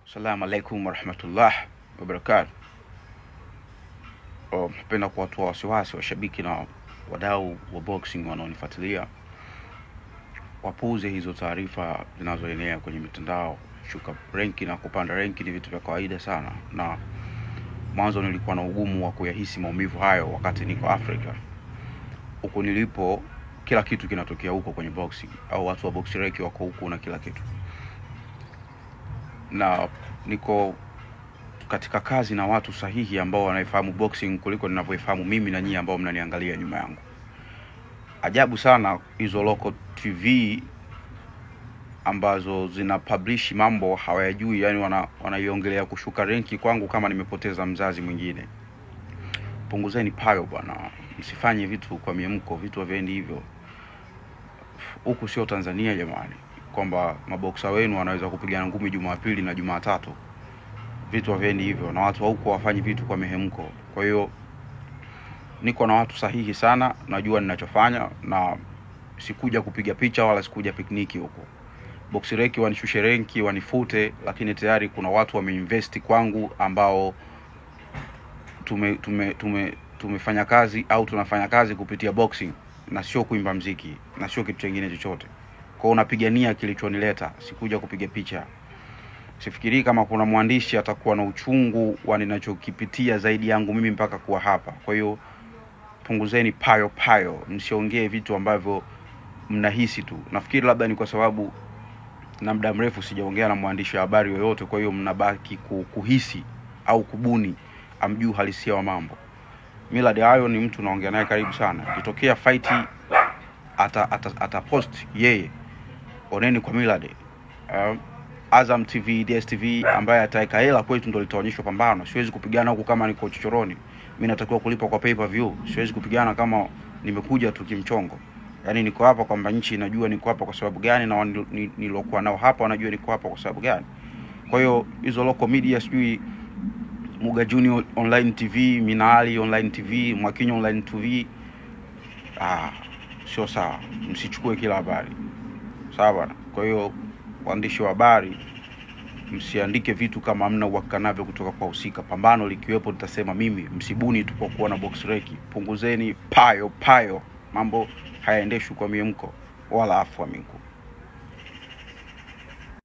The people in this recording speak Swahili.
Assalamu alaikum warahmatullah wabarakatu. Napenda kuwatoa wasiwasi washabiki na wadau wa boxing wanaonifuatilia wapuuze hizo taarifa zinazoenea kwenye mitandao. Shuka renki na kupanda renki ni vitu vya kawaida sana, na mwanzo nilikuwa na ugumu wa kuyahisi maumivu hayo wakati niko Afrika. Huku nilipo kila kitu kinatokea huko kwenye boxing, au watu wa box reki wako huku na kila kitu na niko katika kazi na watu sahihi ambao wanaifahamu boxing kuliko ninavyoifahamu mimi na nyinyi ambao mnaniangalia nyuma yangu. Ajabu sana hizo local TV ambazo zina publish mambo hawayajui, yani wana, wanaiongelea kushuka renki kwangu kama nimepoteza mzazi mwingine. Punguzeni payo bwana, msifanye vitu kwa miemko, vitu haviendi hivyo. Huku sio Tanzania jamani kwamba maboksa wenu wanaweza kupigana ngumi Jumapili na Jumatatu. Vitu haviendi hivyo, na watu wa huko wafanyi vitu kwa mihemko. Kwa hiyo niko na watu sahihi sana, najua ninachofanya, na sikuja kupiga picha wala sikuja pikniki huko. Box reki wanishushe renki, wanifute, lakini tayari kuna watu wameinvest kwangu ambao tume, tume, tume, tumefanya kazi au tunafanya kazi kupitia boxing na sio kuimba mziki na sio kitu chingine chochote kwao unapigania kilichonileta, sikuja kupiga picha. Sifikirii kama kuna mwandishi atakuwa na uchungu wa ninachokipitia zaidi yangu mimi mpaka kuwa hapa. Kwa hiyo punguzeni payo payo, msiongee vitu ambavyo mnahisi tu. Nafikiri labda ni kwa sababu na muda mrefu sijaongea na mwandishi wa habari yoyote, kwa hiyo mnabaki kuhisi au kubuni, amjuu halisia wa mambo. Millard Ayo ni mtu naongea naye karibu sana, ikitokea fight ata, ata, ata post yeye oneni kwa Millard. Um, Azam TV, DSTV ambaye ataweka hela kwetu ndo litaonyeshwa pambano. Siwezi kupigana huku kama niko chochoroni. Mimi natakiwa kulipa kwa pay per view. Siwezi kupigana kama nimekuja tu kimchongo. Yaani niko hapa kwamba nchi inajua niko hapa kwa sababu gani na nilokuwa nao hapa wanajua niko hapa kwa sababu gani. Kwa hiyo hizo local media sijui Muga Junior Online TV, Minali Online TV, Mwakinyo Online TV. Ah, sio sawa. Msichukue kila habari. Sawa bwana. Kwa hiyo waandishi wa habari msiandike vitu kama hamna uhakika navyo kutoka kwa husika. Pambano likiwepo nitasema mimi, msibuni tu kwa kuwa na box reki. Punguzeni payo payo, mambo hayaendeshwi kwa miemko wala afwa minku.